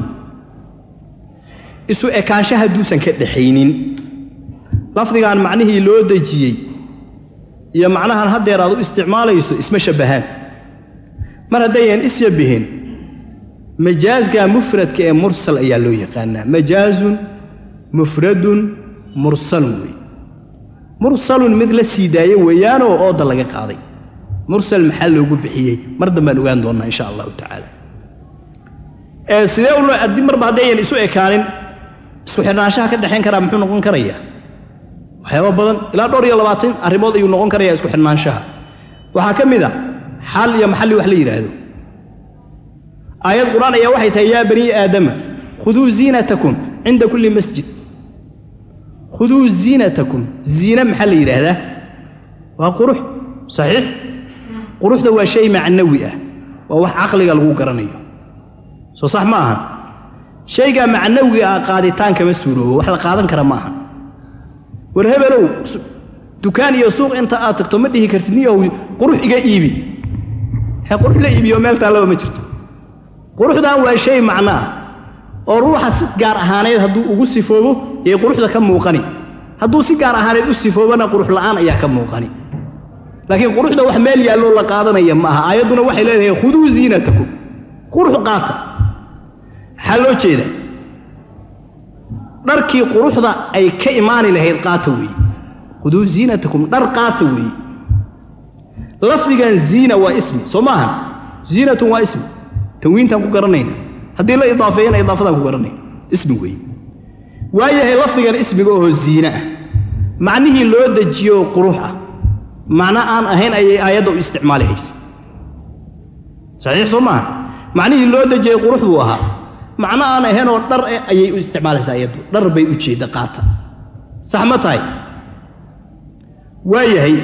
isu ekaansho hadduusan ka dhexaynin lafdigan macnihii loo dejiyey iyo macnahan haddeer aad u isticmaalayso isma shabbahaan mar haddayan isyabbiheen majaasga mufradka ee mursal ayaa loo yaqaanaa majaazun mufradun mursalun weeye mursalun mid la sii daaye weeyaanoo ooda laga qaaday mursal maxaa loogu bixiyey mar dambaan ogaan doonnaa insha allahu tacaala ee sidee u haddii marba haddayan isu ekaanin isku xidhnaanshaha ka dhexayn karaa muxuu noqon karayaa waxyaaba badan ilaa dhowr iyo labaatan arrimood ayuu noqon karayaa isku xidhnaanshaha waxaa ka mid a xal iyo maxalli wax la yidhaahdo aayad qur-aan ayaa waxay tahay yaa banii aadama khuduu ziinatakum cinda kulli masjid khuduu ziinatakum ziine maxaa la yidhaahdaa waa qurux saxiix quruxda waa shay macnawi ah waa wax caqliga lagu garanayo soo sax ma ahan shaygaa macnawiga ah qaaditaan kama suuroobo wax la qaadan kara ma aha war hebelow dukaan iyo suuq inta aad tagto ma dhihi kartid niyow qurux iga iibi he qurux la iibiyo meel taallaba ma jirto quruxdan waa shay macno ah oo ruuxa si gaar ahaaneed hadduu ugu sifoobo yay quruxda ka muuqani hadduu si gaar ahaaneed u sifoobana qurux la'aan ayaa ka muuqani laakiin quruxda wax meel yaalloo la qaadanaya ma aha aayadduna waxay leedahay khuduu ziinatakum qurux qaata maxaa loo jeedaa dharkii quruxda ay ka imaani lahayd qaata weeye khuduu ziinatakum dhar qaata weeye lafdigan ziina waa ismi soo maahan ziinatun waa ismi tanwiintaan ku garanayna haddii la idaafeeyana idaafadaan ku garanayna ismi weeye waayahay lafdigan ismiga oo ziine ah macnihii loo dejiyo oo qurux ah macno aan ahayn ayay aayadda u isticmaali haysa saxiix soo maaha macnihii loo dejiyey qurux buu ahaa macno aan ahaynoo dhar eh ayay u isticmaalaysaa ayaddu dhar bay u jeedda qaata sax ma tahay waayahay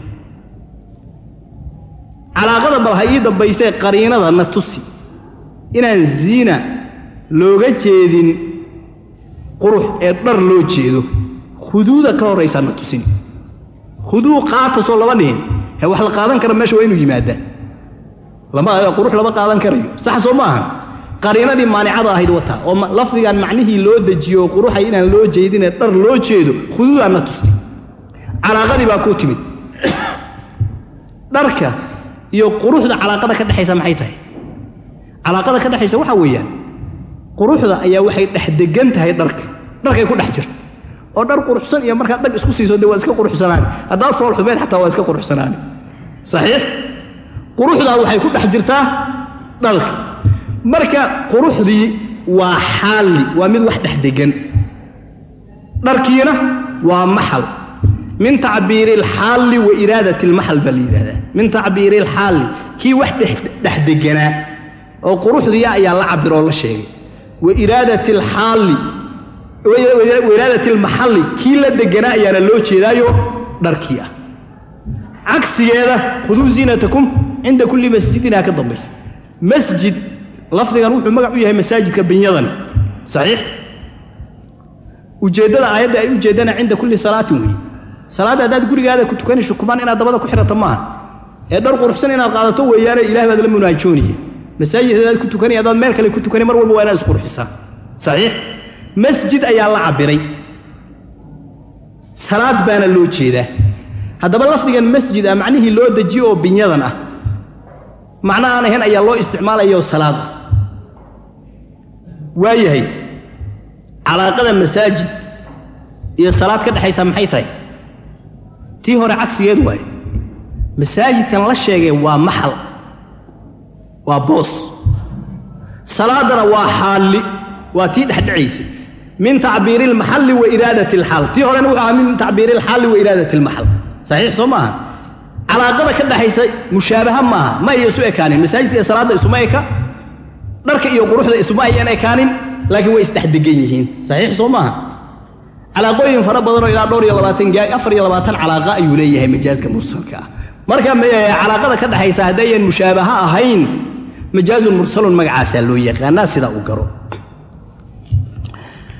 calaaqada bal ha ii dambaysee qariinada na tusi inaan ziina looga jeedin qurux ee dhar loo jeedo khuduuda ka horraysaa na tusin khuduu qaata soo lama dhihin he wax la qaadan kara meesha waa inuu yimaadaa lama qurux lama qaadan karayo sax soo ma ahan qariinadii maanicada ahayd wataa oo lafdigan macnihii loo dejiyo oo quruxay inaan loo jeedinee dhar loo jeedo khuduudaan na tusti calaaqadii baa kuu timid dharka iyo quruxda calaaqada ka dhexaysa maxay tahay calaaqada ka dhexaysa waxaa weeyaan quruxda ayaa waxay dhex degan tahay dharka dharkay ku dhex jirta oo dhar quruxsan iyo markaad dhag isku siiso dee waa iska quruxsanaani haddaad fool xumeed xataa waa iska quruxsanaani saxiix quruxdaa waxay ku dhex jirtaa dharka marka quruxdii waa xaalli waa mid wax dhex degan dharkiina waa maxal min tacbiiri alxaalli wa iraadat almaxal baa la yidhahdaa min tacbiiri alxaalli kii wax dhex deganaa oo quruxdiia ayaa la cabiroo la sheegay wa iraadati alxaalli wa iraadati almaxalli kii la deganaa ayaana loo jeedaayo dharkii ah cagsigeeda khuduu ziinatakum cinda kulli masjidinaa ka dambaysa masjid lafdigan wuxuu magac u yahay masaajidka binyadani saxiix ujeeddada aayadda ay ujeeddana cinda kulli salaatin weeye salaadda haddaad gurigaada ku tukanayso kumaan inaad dabada ku xidhata maaha ee dhar quruxsan inaad qaadato weeyaane ilaah baad la munaajoonaya masaajid haddaad ku tukanay haddaad meel kale ku tukanay mar walba waa inaad isqurxisaa saxiix masjid ayaa la cabbiray salaad baana loo jeedaa haddaba lafdigan masjid ah macnihii loo dejiyo oo binyadan ah macno aan ahayn ayaa loo isticmaalayo salaad ah waayahay calaaqada masaajid iyo salaad ka dhexaysa maxay tahay tii hore cagsigeed waaye masaajidkan la sheegay waa maxal waa boos salaadana waa xaalli waa tii dhexdhexaysay min tacbiiri almaxalli wa iraadati alxaal tii horena wuxuu ahaa min tacbiiri alxaalli wa iraadati almaxal saxiix soo maaha calaaqada ka dhexaysa mushaabaha maaha ma ay isu ekaanin masaajidka iyo salaadda isuma eka dharka iyo quruxda isuma ayan ekaanin laakiin way isdhexdegan yihiin saxiix soo maaha calaaqooyin fara badanoo ilaa dhowr iyo labaatan gaay afar iyo labaatan calaaqa ayuu leeyahay majaaska mursalka ah marka calaaqada ka dhexaysa haddayan mushaabaha ahayn majaazun mursalun magacaasaa loo yaqaanaa sidaa u garo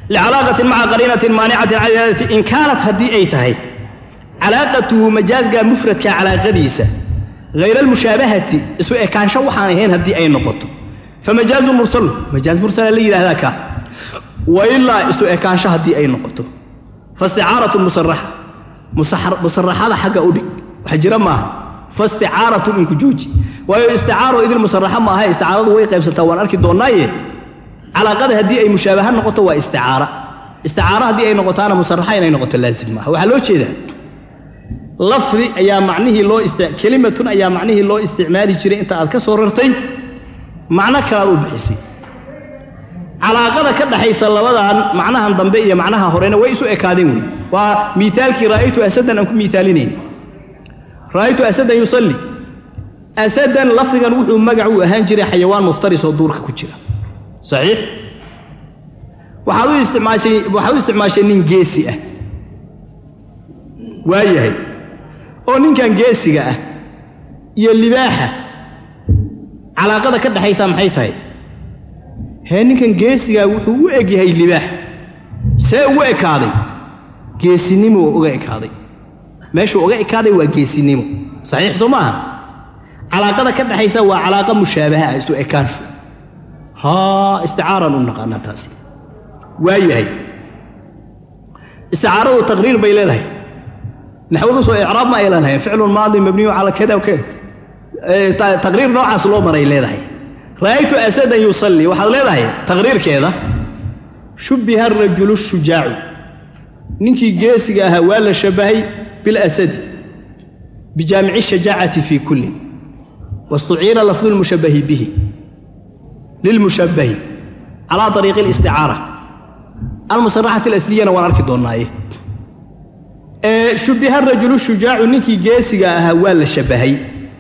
licalaaqatin maca qariinatin maanicatin can iraadati in kaanat haddii ay tahay calaaqatuhu majaasga mufradka calaaqadiisa hayra almushaabahati isu ekaansho waxaan ahayn haddii ay noqoto famajaazu mursalu majaaz mursala la yidhahdaa kaa wa ilaa isu ekaansho haddii ay noqoto faisticaaratun musaraxa musaraxada xagga u dhig wax jira maaha faisticaaratun inku jooji waayo isticaaro idil musaraxa maaha isticaaradu way qaybsantaa waan arki doonnaaye calaaqada haddii ay mushaabaha noqoto waa isticaara isticaaro haddii ay noqotaana musaraxa inay noqoto laazim maaha waxaa loo jeedaa lafdi ayaa macnihii loo kelimatun ayaa macnihii loo isticmaali jiray inta aad ka soo rartay macno kalaad u bixisay calaaqada ka dhaxaysa labadan macnahan dambe iyo macnaha horena way isu ekaadeen wey waa miaalkii ra'aytu asadan aan ku miaalinayn ra'aytu asadan yusalli asadan lafdigan wuxuu magac u ahaan jiray xayawaan muftaris oo duurka ku jira saxiix waxaad u isticmaashay waxaad u isticmaashay nin geesi ah waa yahay oo ninkan geesiga ah iyo libaaxa calaaqada ka dhaxaysa maxay tahay hee ninkan geesigaa wuxuu u eg yahay libaax see ugu ekaaday geesinimo uga ekaaday meeshuu uga ekaaday waa geesinimo saxiix soo maaha calaaqada ka dhaxaysa waa calaaqa mushaabaha ah isu ekaanshu haa isticaaraan u naqaanaa taasi waa yahay isticaaradu taqriir bay leedahay naxwadu soo icraab ma ay leedahay ficlun maadi mabniyu cala kada kada taqriir noocaas loo maray leedahay ra'aytu asadan yusalli waxaad leedahay taqriirkeeda shubbiha arajulu shujaacu ninkii geesiga ahaa waa la shabbahay bilasadi bijaamici shajaacati fii kullin wastuciina lafdu lmushabbahi bihi lilmushabbahi calaa ariiqi alisticaara almusaraxati alasliyana waan arki doonnaaye shubbiha rajulu shujaacu ninkii geesiga ahaa waa la shabbahay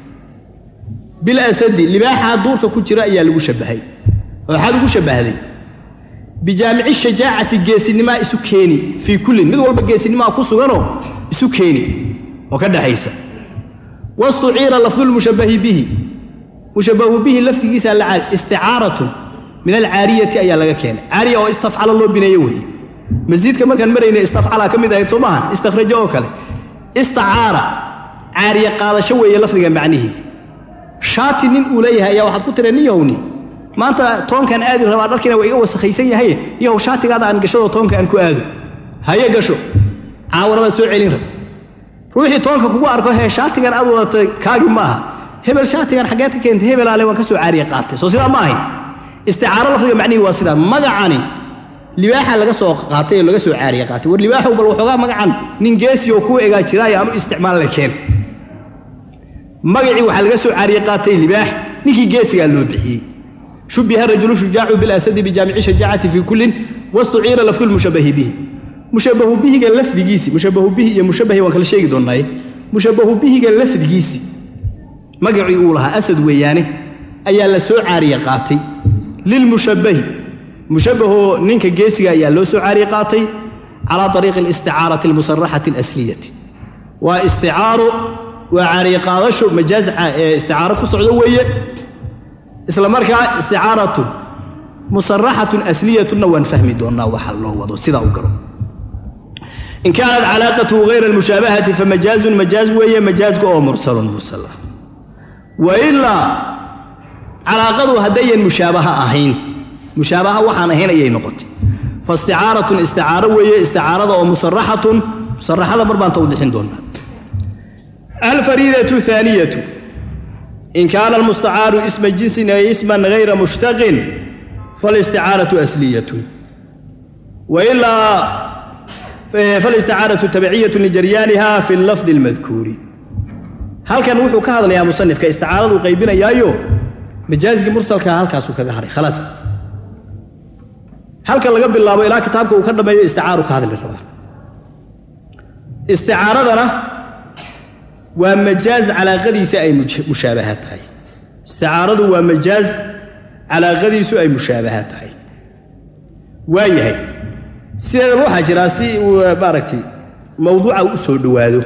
bilasadi libaaxaa duurka ku jira ayaa lagu shabbahay waxaad ugu shabbahday bijaamici shajaacati geesinimaa isu keeni fii kullin mid walba geesinimaa ku suganoo isu keeni oo ka dhaxaysa wastuciira lafdulmushabbahi bihi mushabbahu bihi lafdigiisa la isticaaratun min alcaariyati ayaa laga keenay caariya oo istafcala loo bineeyo weeye masiidka markaan marayna istafcalaa ka mid ahayd soo maahan istakhrajo oo kale istacaara caariya qaadasho weeye lafdiga macnihii shaati nin uu leeyahay ayaa waxaad ku tira nin yahowni maanta toonkaan aadi rabaa dharkiina waa iga wasakhaysan yahay yahow shaatigaada aan gashadoo toonka aan ku aado haye gasho caawana baad soo celin rabta ruuxii toonka kugu arko hee shaatigan aad wadatay kaagi ma aha hebel shaatigan xaggeed ka keentay hebelaale waan ka soo caariya qaatay soo sidaa ma ahayn isticaaro lafdiga macnihii waa sidaa magacani libaaxa laga soo qaatay oo laga soo caariya qaatay war libaaxow bal waxoogaa magacan nin geesi oo kuu egaa jiraayo aanu isticmaal la keen magacii waxaa laga soo caariye qaatay libaax ninkii geesigaa loo bixiyey shubbiha rajulu shujaacu bilasadi bijaamici shajaacati fii kullin wastuciira lafdu lmushabbahi bihi mushabbahu bihiga lafdigiisi mushabbahu bihi iyo mushabbahi waan kala sheegi doonnaaye mushabbahu bihiga lafdigiisi magacii uu lahaa asad weeyaane ayaa la soo caariye qaatay lilmushabbahi mushabbahoo ninka geesiga ayaa loo soo caariye qaatay calaa ariiqi alisticaarati almusaraxati alasliyati waa isticaaro waa caariye qaadasho majaaz ee isticaaro ku socdo weeye isla markaa isticaaratun musaraxatun asliyatunna waan fahmi doonnaa waxa loo wado sidaa u garo in kaanat calaaqatuhu hayra almushaabahati famajaazun majaaz weeye majaazka oo mursalun mursala wa ilaa calaaqadu haddayan mushaabaha ahayn mushaabaha waxaan ahayn ayay noqotay faisticaaratun isticaaro weeye isticaarada oo musaraxatun musaraxada mar baan tawdixin doonnaa alfariidatu aaniyatu in kaana almustacaaru isma jinsin ay isman hayra mushtaqin falisticaaratu asliyatun wailaa falisticaaratu tabiciyatu lijaryaaniha fi lafdi almadkuuri halkan wuxuu ka hadlayaa musanifka isticaaradu qaybinayaayo majaazgii mursalkaa halkaasuu kaga haray khalaas halkan laga bilaabo ilaa kitaabka uu ka dhammeeyo isticaaru ka hadli rabaa isticaaradana waa majaaz calaaqadiisa ay mushaabaha tahay isticaaradu waa majaaz calaaqadiisu ay mushaabaha tahay waa yahay sideedaba waxaa jiraa si uu maaragtay mawduuca u soo dhowaado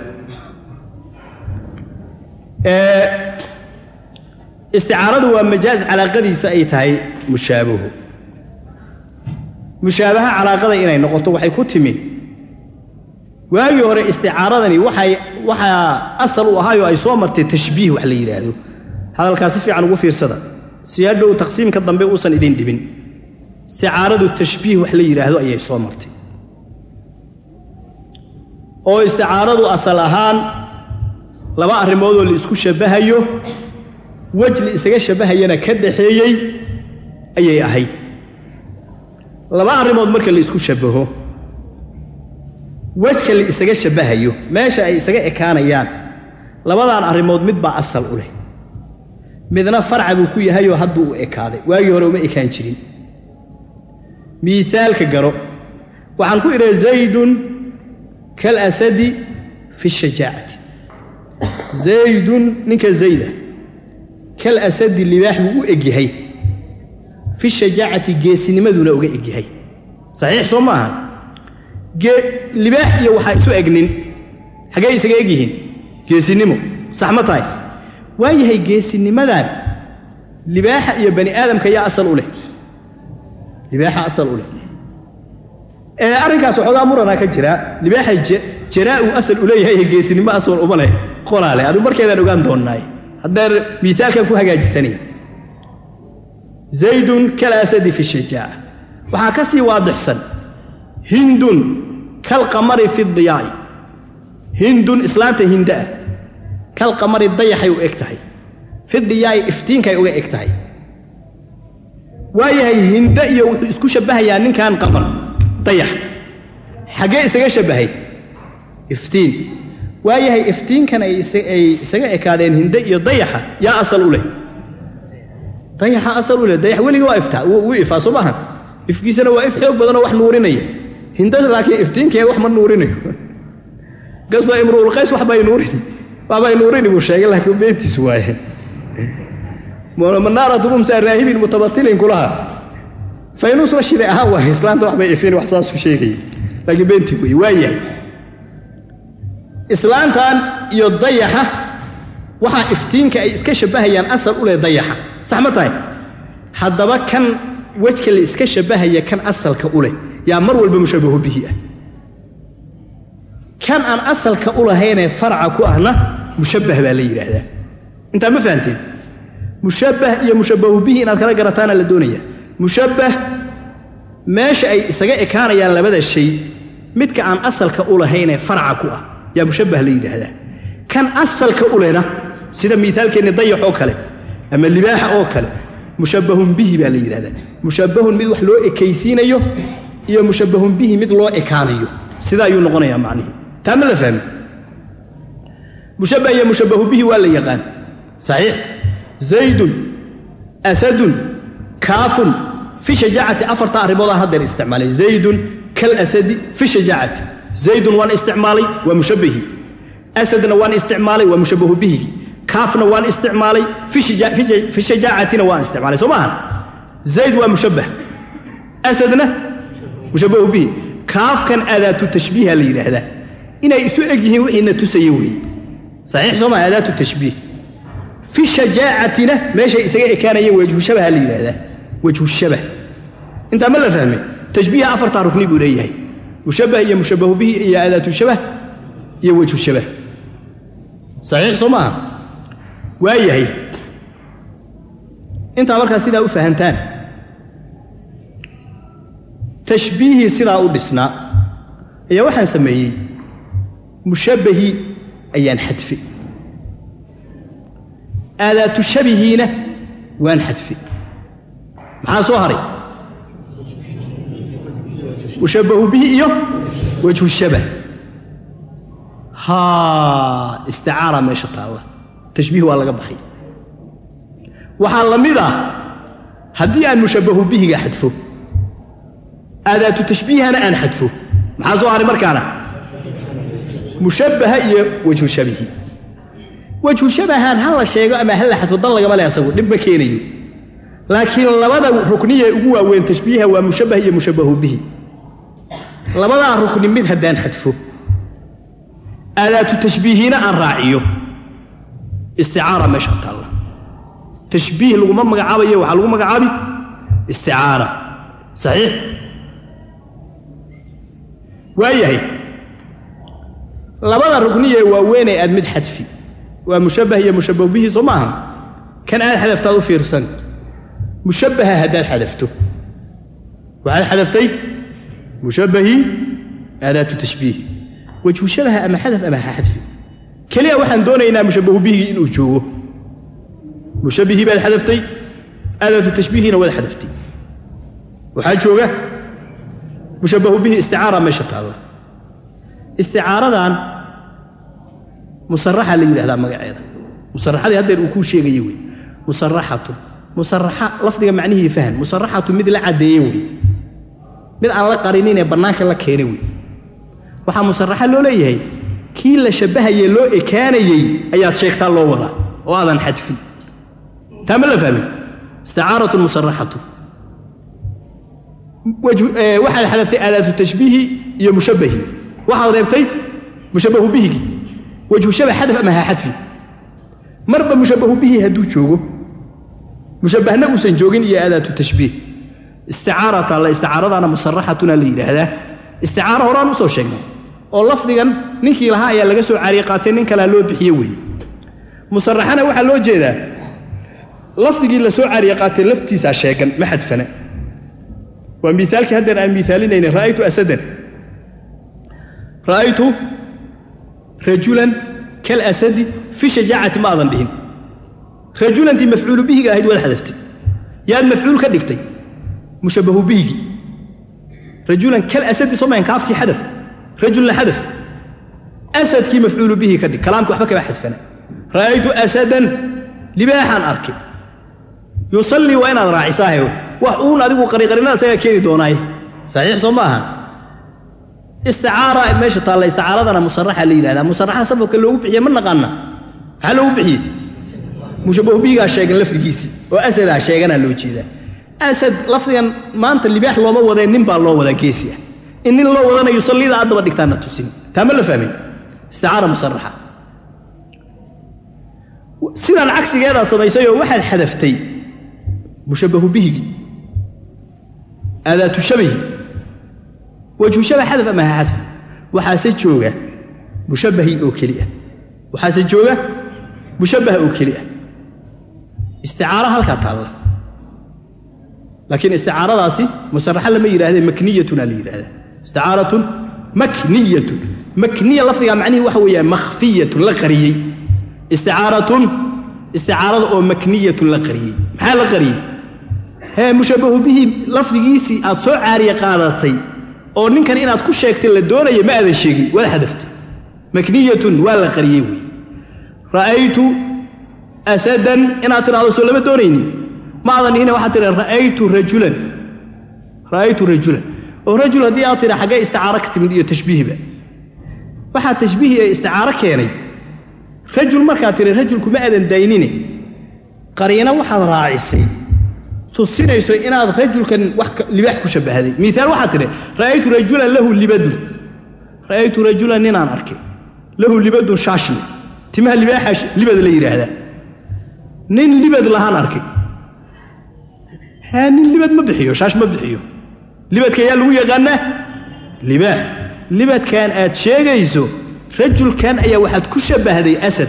isticaaradu waa majaaz calaaqadiisa ay tahay mushaabahu mushaabaha calaaqada inay noqoto waxay ku timi waagii hore isticaaradani waxay waxaa asal u ahaayoo ay soo martay tashbiih wax la yidhaahdo hadalkaa si fiican ugu fiirsada si hadhow taqsiimka dambe uusan idin dhibin isticaaradu tashbiih wax la yidhaahdo ayay soo martay oo isticaaradu asal ahaan laba arrimoodoo la isku shabbahayo wej la isaga shabbahayana ka dhaxeeyey ayay ahayd laba arrimood marka la isku shabbaho wejka la isaga shabbahayo meesha ay isaga ekaanayaan labadaan arrimood mid baa asal u leh midna farca buu ku yahayoo hadduu u ekaaday waagii hore uma ekaan jirin miisaalka garo waxaan ku idhaha zaydun kalasadi fi shajaacati zaydun ninka zayda kalasadi libaax buu u egyahay fi shajaacati geesinimaduna uga egyahay saxiix soo ma aha libaax iyo waxaa isu egnin xaggee isaga egyihiin geesinimo sax ma tahay waa yahay geesinimadan libaaxa iyo bani aadamka yaa asal u leh libaaxa asal u leh ee arrinkaas waxoogaa muranaa ka jira libaaxa jaraa-u asal u leeyahay ee geesinimo asal uma leh qolaale adigu markeedaan ogaan doonnaay haddaan miisaalkan ku hagaajisanay zaydun kalasadi fi shajaaca waxaa ka sii waadixsan hindun kalqamari fi diyaa'i hindun islaanta hinda ah kalqamari dayaxay u eg tahay fi diyaa'i iftiinkay uga eg tahay waayahay hinda iyo wuxuu isku shabbahayaa ninkan qamar dayax xaggee isaga shabbahay iftiin waayahay iftiinkan ay isaga ekaadeen hinde iyo dayaxa yaa asal u leh dayaxa asal u leh dayax weliga waa iftaa wuu ifaa soo maaha ifkiisana waa if xoog badanoo wax nuurinaya hindada laakiin iftiinkeeda wax ma nuurinayo kastoo imruulqays waxbay nuurini waxbay nuurini buu sheegay laakiin beentiisu waaye manaaratu mumsa raahibin mutabatilin kulaha faynuus la shiday ahaan waaye islaanta waxbay ifin wax saasuu sheegaya laakiin beentii wey waa yahay islaantan iyo dayaxa waxaa iftiinka ay iska shabbahayaan asal u leh dayaxa sax ma tahay haddaba kan wejka la iska shabbahaya kan asalka u leh yaa mar walba mushabbaho bihi ah kan aan asalka u lahaynee farca ku ahna mushabbah baa la yidhaahdaa intaa ma fahanteen mushabbah iyo mushabbahu bihi inaad kala garataana la doonayaa mushabbah meesha ay isaga ekaanayaan labada shay midka aan asalka u lahaynee farca ku ah yaa mushabbah la yidhaahdaa kan asalka u lehna sida miaalkeenni dayax oo kale ama libaaxa oo kale mushabbahun bihi baa la yidhahdaa mushabbahun mid wax loo ekaysiinayo iyo mushabbahun bihi mid loo ekaanayo sida ayuu noqonayaa macnihi taa ma la fahmi mushabbah iyo mushabbahu bihi waa la yaqaan saxiix zaydun asadun kaafun fi shajaacati afarta arrimoodaan haddeer isticmaalay zaydun kalasadi fi shajaacati zaydun waan isticmaalay waa mushabbahi asadna waan isticmaalay waa mushabbahu bihigi kaafna waan isticmaalay fi shajaacatina waan isticmaalay soo maaha zayd waa mushabbah asadna mushabbahu bihi kaafkan aadaatu tashbiiha la yidhaahdaa inay isu eg yihiin wixiina tusaya weeye saxiix soo maha aadaatu tashbiih fi shajaacatina meeshay isaga ekaanayeen wejhu shabaha la yidhaahdaa wejhu shabah intaa ma la fahmay tashbiiha afartaa rukni buu leeyahay mushabbah iyo mushabbahu bihi iyo aadaatu shabah iyo wejhu shabah saxiix soo maaha waa yahay intaa markaa sidaa u fahantaan tashbiihii sidaa u dhisnaa ayaa waxaan sameeyey mushabbahii ayaan xadfi aadaatu shabihiina waan xadfi maxaa soo haray mushabbahu bihi iyo wejhu shabah haa isticaara meesha taalla tashbiih waa laga baxay waxaa la mid ah haddii aan mushabbahu bihiga xadfo aadaatu tashbiihana aan xadfo maxaa soo haray markaana mushabbaha iyo wejhu shabihi wejhu shabahan ha la sheego ama ha la xadfo dan lagama leh asagu dhib ma keenayo laakiin labada rukniye ugu waaweyn tashbiiha waa mushabbah iyo mushabbahu bihi labadaa rukni mid haddaan xadfo aadaatu tashbiihiina aan raaciyo isticaara meesha taalla tashbiih laguma magacaabayo waxaa lagu magacaabi isticaara saxiix waayahay labada rukniyee waaweynee aad mid xadfi waa mushabbah iyo mushabbah bihi soo maaha kan aad xadaftaad u fiirsan mushabbaha haddaad xadafto waxaad xadaftay mushabbahii aadaatu tashbiih wejhu shabaha ama xadaf ama ha xadfi keliya waxaan doonaynaa mushabbahu bihigii inuu joogo mushabbihii baad xadaftay aadaatu tashbiihiina waad xadaftay waxaa jooga mushabbahu bihi isticaara meesha taalla isticaaradan musaraxa la yidhahdaa magaceeda musaraxadii haddeer uu kuu sheegaya wey musaraxatun musaraxa lafdiga macnihii fahan musaraxatu mid la caddeeye wey mid aan la qarinine bannaanka la keenay wey waxaa musaraxa loo leeyahay kii la shabbahayee loo ekaanayey ayaad sheegtaa loo wadaa oo aadan xadfin taa ma la fahmay isticaaratun musaraxatu waxaad xadaftay aadaatu tashbiihi iyo mushabbahi waxaad reebtay mushabbahu bihigii wejhu shabah xadaf ama ha xadfi marba mushabbahu bihi hadduu joogo mushabbahna uusan joogin iyo aadaatu tashbiih isticaarata la isticaaradaana musaraxatuna la yidhaahdaa isticaaro horaan usoo sheegnay oo lafdigan ninkii lahaa ayaa laga soo caariye qaatay nin kalea loo bixiye weeye musaraxana waxaa loo jeedaa lafdigii la soo caariye qaatay laftiisaa sheegan ma xadfana waa miaalkii haddeer aan miaalinayna ra'aytu asadan ra'aytu rajulan kalasadi fi shajaacati ma aadan dhihin rajulantii mafcuulu bihiga ahayd waad xadaftay yaad mafcuul ka dhigtay mushabbahu bihigii rajulan kalasadi soo mahan kaafkii xadaf rajulna xadaf asadkii mafcuulu bihi ka dhig kalaamkii waxba kama xadfana ra'aytu asadan libaaxaan arkay yusallii waa inaad raacisaahe wax uun adigu qariqarinada isagaa keeni doonaaye saxiix soo ma aha isticaara meesha taalla isticaaradana musaraxa la yidhahdaa musaraxa safafka loogu bixiye ma naqaana maxaa loogu bixiyey mushabbahu bihigaa sheegan lafdigiisii oo asadaa sheeganaa loo jeedaa asad lafdigan maanta libaax looma wadee nin baa loo wadaa geesi ah in nin loo wadana yusallida aad daba dhigtaana tusin taa ma la fahmay isticaara musaraxa sidaan cagsigeedaa samaysayoo waxaad xadaftay mushabbahu bihigii aadaatu shabahi wajhu shabah xadaf ama ha xadfi waxaase jooga mushabbahii oo keli ah waxaase jooga mushabbaha oo keli ah isticaaro halkaa taalla laakiin isticaaradaasi musaraxa lama yidhahdee makniyatuna la yidhahdaa isticaaratun makniyatun makniya lafdigaa macnihii waxa weeyaan makhfiyatun la qariyey isticaaratun isticaarada oo makniyatun la qariyey maxaa la qariyey hee mushabbahu bihi lafdigiisii aad soo caariye qaadatay oo ninkan inaad ku sheegtay la doonaya ma aadan sheegin waad xadaftay makniyatun waa la qariyey wey ra'aytu asadan inaad tidhahdo soo lama doonaynin ma aadan dhihine waxaad tidha ra'aytu rajulan ra'aytu rajulan oo rajul haddii aad tidha xaggee isticaaro ka timid iyo tashbiihba waxaa tashbiihi ee isticaaro keenay rajul markaad tidhi rajulku ma aadan daynine qariino waxaad raacisay tusinayso inaad rajulkan wax libaax ku shabbahday miaal waxaad tidhi ra'aytu rajulan lahu libadun ra'aytu rajulan ninaan arkay lahu libadun shaashli timaha libaaxa libad la yidhaahdaa nin libad lahaan arkay haa nin libad ma bixiyo shaash ma bixiyo libadka yaa lagu yaqaanaa libaax libadkan aad sheegayso rajulkan ayaa waxaad ku shabbahday asad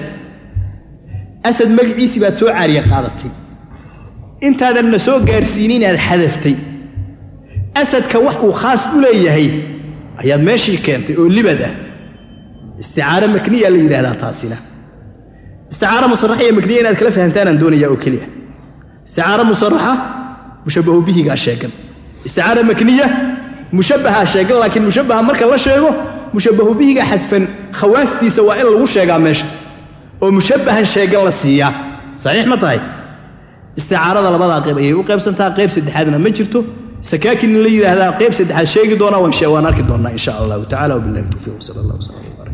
asad magaciisii baad soo caariye qaadatay intaadanna soo gaadhsiinin inaad xadaftay asadka wax uu khaas u leeyahay ayaad meeshii keentay oo libad ah isticaaro makniya la yidhahdaa taasina isticaaro musaraxa iyo makniya inaad kala fahantaanaan doonayaa oo keliya isticaaro musaraxa mushabbahu bihigaa sheegan isticaaro makniya mushabbahaa sheegan laakiin mushabbaha marka la sheego mushabbahu bihiga xadfan khawaastiisa waa in lagu sheegaa meesha oo mushabbahan sheegan la siiyaa saxiix ma tahay isticaarada labadaa qayb ayay u qaybsantaa qayb saddexaadna ma jirto sakaakin in la yidhaahdaa qayb saddexaad sheegi doonaa waan arki doonnaa in sha allahu tacala wabillahi towfiiq sala allah wslam